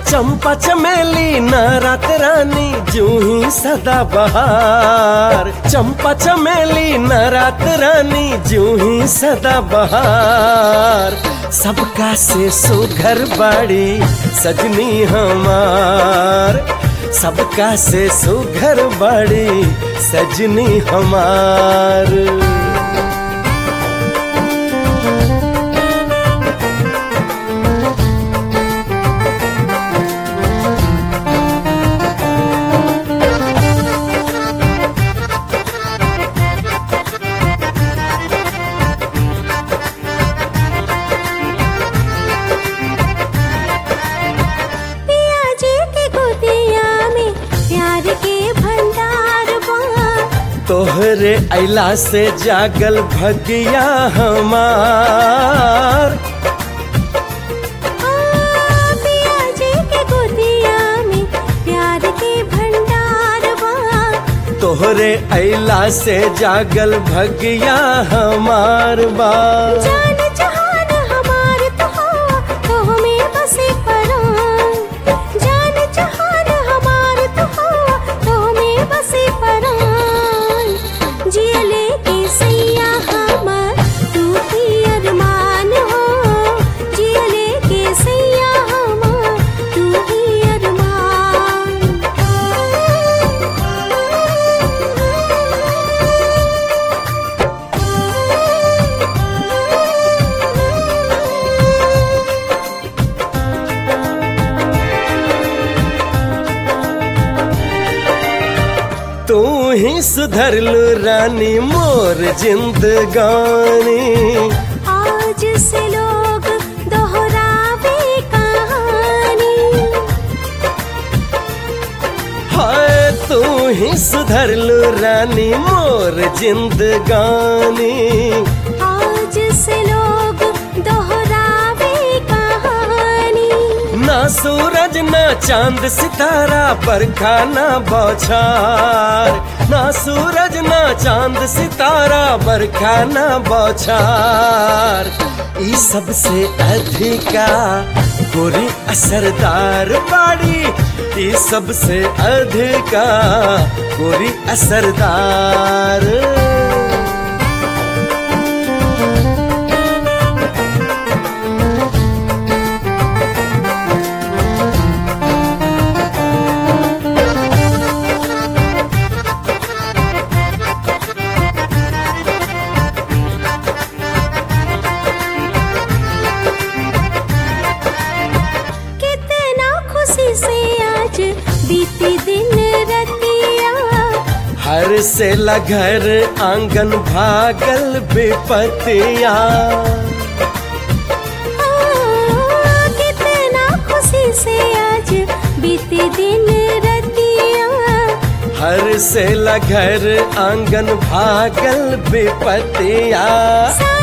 चंपा चमेली न रात रानी जूही सदा बहार चंपा चमेली न रात रानी जूही सदा बहार सबका से सुघर बाड़ी सजनी हमार सबका से सुघर बाड़ी सजनी हमार पिया जी के गोदिया में प्यार के भंडार बा तोहरे अला से जागल भगिया हमार आ, पिया जी के गोदिया में प्यार के भंडार बा तोहरे अला से जागल भगिया हमार बा जान जहान हमार तो हवा तो हमें बसे परान जान जहान हमार तो हवा तो हमें बसे परान जियले के सैया हमार तू ही अरमान हो जियले के सैया हमार तू ही अरमान तू ही सुधरलू रानी मोर जिंदगानी आज से लोग दोहरावे कहानी हाय तू ही सुधरलू रानी मोर जिंदगानी आज से लोग दोहरावे कहानी ना सूरज ना चांद सितारा बरखा ना बौछार ना सूरज ना चांद सितारा बरखा ना बौछार ई सबसे अधिका गोरी असरदार बाड़ी ई सबसे अधिका गोरी असरदार कितना खुशी से आज बीती दिन रतिया हर से लघर आंगन भागल बेपतिया आ, कितना खुशी से आज बीती दिन रतिया हर से लघर आंगन भागल बेपतिया सा